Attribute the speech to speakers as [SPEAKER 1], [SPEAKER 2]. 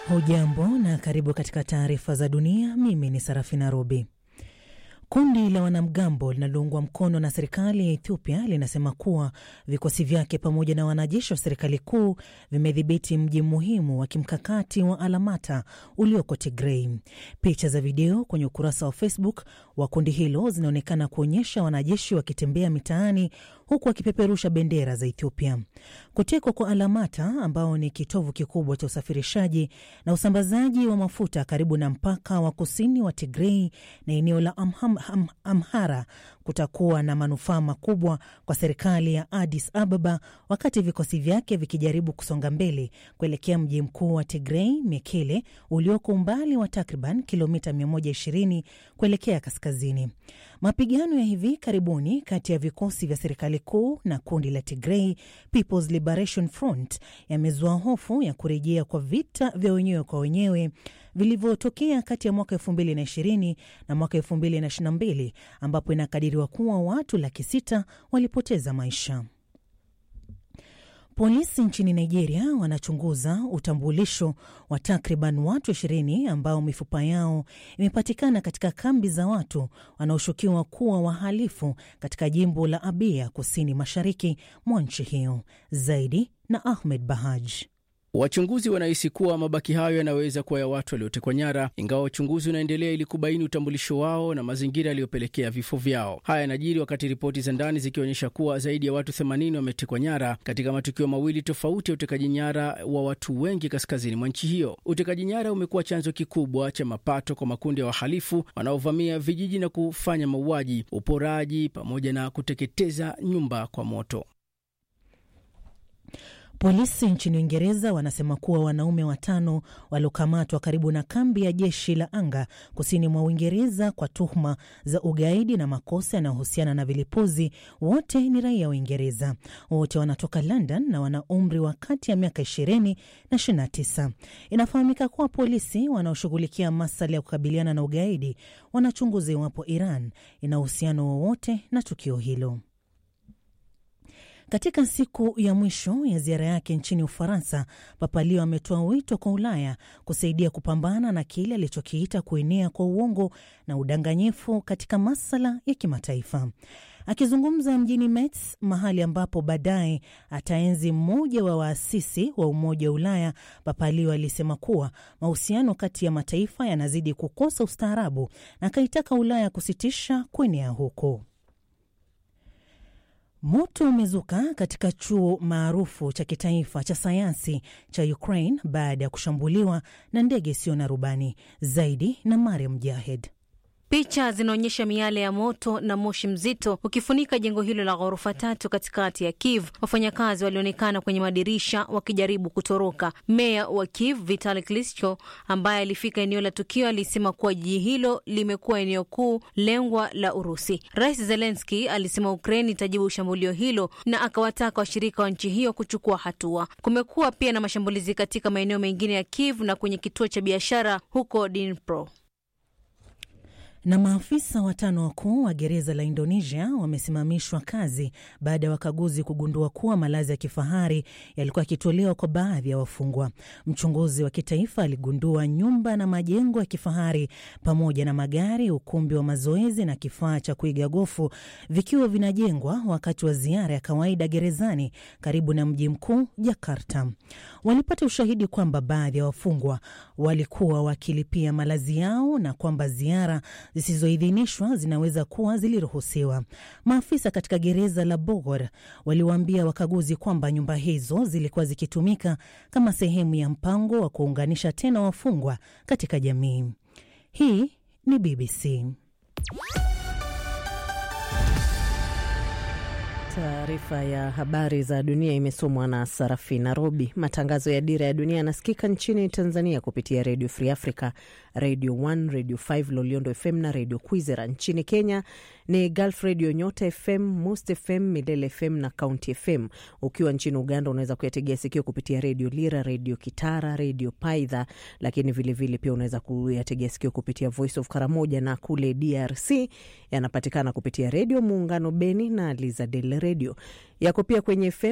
[SPEAKER 1] Hujambo na karibu katika taarifa za dunia. Mimi ni Sarafina Robi. Kundi la wanamgambo linaloungwa mkono na serikali ya Ethiopia linasema kuwa vikosi vyake pamoja na wanajeshi wa serikali kuu vimedhibiti mji muhimu wa kimkakati wa Alamata ulioko Tigrei. Picha za video kwenye ukurasa wa Facebook wa kundi hilo zinaonekana kuonyesha wanajeshi wakitembea mitaani huku wakipeperusha bendera za Ethiopia. Kutekwa kwa Alamata, ambao ni kitovu kikubwa cha usafirishaji na usambazaji wa mafuta karibu na mpaka wa kusini wa Tigrei na eneo la Amham, Am, Amhara kutakuwa na manufaa makubwa kwa serikali ya Addis Ababa wakati vikosi vyake vikijaribu kusonga mbele kuelekea mji mkuu wa Tigrei, Mekele, ulioko umbali wa takriban kilomita 120 kuelekea kaskazini. Mapigano ya hivi karibuni kati ya vikosi vya serikali kuu na kundi la Tigrei People's Liberation Front yamezua hofu ya kurejea kwa vita vya wenyewe kwa wenyewe vilivyotokea kati ya mwaka 2020 na mwaka 2022 ambapo inakadiriwa kuwa watu laki sita walipoteza maisha. Polisi nchini Nigeria wanachunguza utambulisho wa takriban watu ishirini ambao mifupa yao imepatikana katika kambi za watu wanaoshukiwa kuwa wahalifu katika jimbo la Abia, kusini mashariki mwa nchi hiyo. Zaidi na Ahmed Bahaj.
[SPEAKER 2] Wachunguzi wanahisi kuwa mabaki hayo yanaweza kuwa ya watu waliotekwa nyara, ingawa uchunguzi unaendelea ili kubaini utambulisho wao na mazingira yaliyopelekea vifo vyao. Haya yanajiri wakati ripoti za ndani zikionyesha kuwa zaidi ya watu 80 wametekwa nyara katika matukio mawili tofauti ya utekaji nyara wa watu wengi kaskazini mwa nchi hiyo. Utekaji nyara umekuwa chanzo kikubwa cha mapato kwa makundi ya wahalifu wanaovamia vijiji na kufanya mauaji, uporaji pamoja na kuteketeza nyumba kwa moto.
[SPEAKER 1] Polisi nchini Uingereza wanasema kuwa wanaume watano waliokamatwa karibu na kambi ya jeshi la anga kusini mwa Uingereza kwa tuhuma za ugaidi na makosa yanayohusiana na vilipuzi wote ni raia wa Uingereza. Wote wanatoka London na wana umri wa kati ya miaka 20 na 29. Inafahamika kuwa polisi wanaoshughulikia masuala ya kukabiliana na ugaidi wanachunguza iwapo Iran ina uhusiano wowote na tukio hilo. Katika siku ya mwisho ya ziara yake nchini Ufaransa, Papa Leo ametoa wito kwa Ulaya kusaidia kupambana na kile alichokiita kuenea kwa uongo na udanganyifu katika masala ya kimataifa. Akizungumza mjini Metz, mahali ambapo baadaye ataenzi mmoja wa waasisi wa Umoja wa Ulaya, Papa Leo alisema kuwa mahusiano kati ya mataifa yanazidi kukosa ustaarabu na akaitaka Ulaya kusitisha kuenea huko. Moto umezuka katika chuo maarufu cha kitaifa cha sayansi cha Ukraine baada ya kushambuliwa na ndege isiyo na rubani. Zaidi na Mariam Jahed.
[SPEAKER 3] Picha zinaonyesha miale ya moto na moshi mzito ukifunika jengo hilo la ghorofa tatu katikati ya Kiev. Wafanyakazi walionekana kwenye madirisha wakijaribu kutoroka. Meya wa Kiev Vitali Klitschko, ambaye alifika eneo la tukio, alisema kuwa jiji hilo limekuwa eneo kuu lengwa la Urusi. Rais Zelenski alisema Ukraine itajibu shambulio hilo na akawataka washirika wa nchi hiyo kuchukua hatua. Kumekuwa pia na mashambulizi katika maeneo mengine ya Kiev na kwenye kituo cha biashara huko Dnipro
[SPEAKER 1] na maafisa watano wakuu wa gereza la Indonesia wamesimamishwa kazi baada ya wakaguzi kugundua kuwa malazi ya kifahari yalikuwa yakitolewa kwa baadhi ya wafungwa. Mchunguzi wa kitaifa aligundua nyumba na majengo ya kifahari pamoja na magari, ukumbi wa mazoezi na kifaa cha kuiga gofu vikiwa vinajengwa wakati wa ziara ya kawaida gerezani karibu na mji mkuu Jakarta. Walipata ushahidi kwamba baadhi ya wafungwa walikuwa wakilipia malazi yao na kwamba ziara zisizoidhinishwa zinaweza kuwa ziliruhusiwa. Maafisa katika gereza la Bogor waliwaambia wakaguzi kwamba nyumba hizo zilikuwa zikitumika kama sehemu ya mpango wa kuunganisha tena wafungwa katika jamii. Hii ni BBC.
[SPEAKER 4] Taarifa ya habari za dunia imesomwa na Sarafina Robi. Matangazo ya Dira ya Dunia yanasikika nchini Tanzania kupitia Radio Free Africa, Radio 1, Radio 5, Loliondo FM na Radio Kwizera. Nchini Kenya ni Gulf Radio, Nyota FM, Most FM, Milele FM na County FM. Ukiwa nchini Uganda unaweza kuyategea sikio kupitia Radio Lira, Radio Kitara, Radio Paidha, lakini vilevile vile pia unaweza kuyategea sikio kupitia Voice of Karamoja, na kule DRC yanapatikana kupitia Radio Muungano Beni na Lizadel Radio. Yako pia kwenye FM